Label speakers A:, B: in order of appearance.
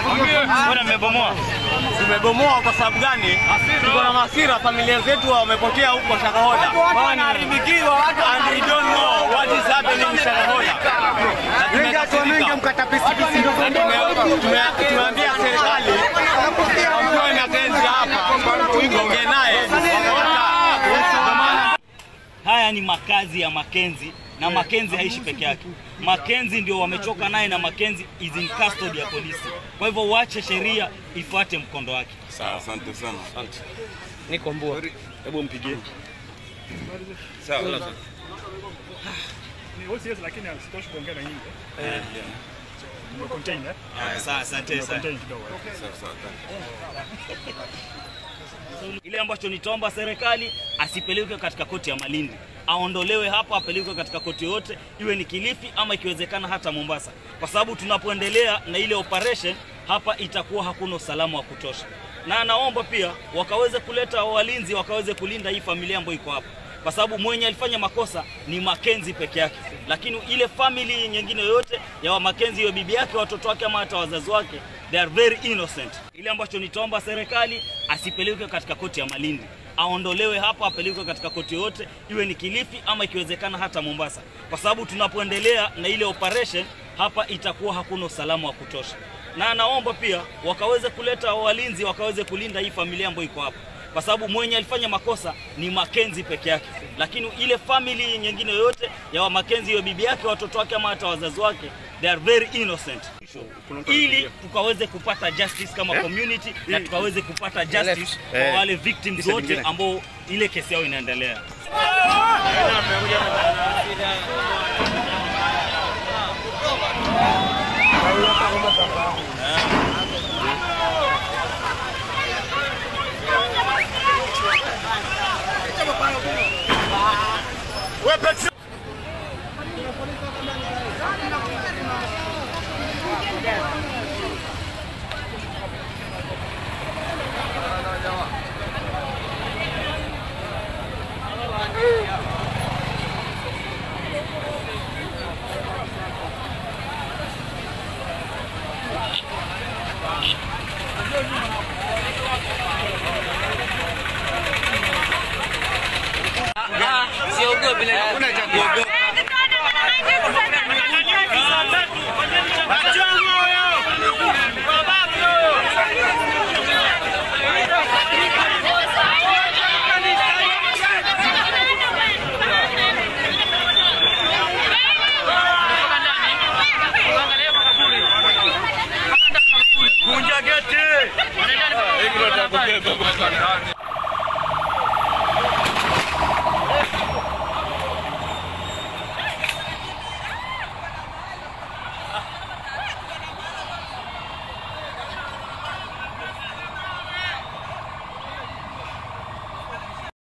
A: Mbona mmebomoa?
B: Tumebomoa kwa sababu gani? Tuko na hasira, familia zetu wamepotea huko Shakahola. Wanaharibikiwa watu and we don't know what is happening in Shakahola. Na tumekasirika. Na tume- tume- Tumeambia serikali wamtoe Makenzi hapa tuongee naye. Wamekataa. Ndio maana
A: Haya ni makazi ya Makenzi na Makenzi haishi peke yake. Makenzi ndio wamechoka naye na Makenzi is in custody ya polisi. Kwa hivyo wache sheria ifuate mkondo wake.
C: Sawa, asante sana.
B: niko mbua.
C: Hebu mpigie. Sawa.
D: Ni OCS lakini hasitoshi kuongea na nyinyi. Eh. Tumecontain eh?
A: Sawa, asante sana.
D: Tumecontain kidogo.
A: Ile ambacho nitaomba serikali asipelekwe katika koti ya Malindi, aondolewe hapa, apelekwe katika koti yoyote, iwe ni Kilifi ama ikiwezekana hata Mombasa, kwa sababu tunapoendelea na ile operation hapa itakuwa hakuna usalama wa kutosha, na naomba pia wakaweze kuleta walinzi, wakaweze kulinda hii familia ambayo iko hapa, kwa sababu mwenye alifanya makosa ni Makenzi peke yake, lakini ile family nyingine yoyote ya wa Makenzi, iwe bibi yake, watoto wake ama hata wazazi wake, they are very innocent. Ile ambacho nitaomba serikali asipelekwe katika koti ya Malindi, aondolewe hapa, apelekwe katika koti yoyote, iwe ni Kilifi ama ikiwezekana hata Mombasa, kwa sababu tunapoendelea na ile operation hapa itakuwa hakuna usalama wa kutosha, na naomba pia wakaweze kuleta walinzi, wakaweze kulinda hii familia ambayo iko hapa kwa sababu mwenye alifanya makosa ni Makenzi peke yake, lakini ile family nyingine yoyote ya wa Makenzi, iwe bibi yake, watoto wake ama hata wazazi wake, they are very innocent, ili tukaweze kupata justice kama community na tukaweze kupata justice kwa wale victims wote ambao ile kesi yao inaendelea.
B: Hapa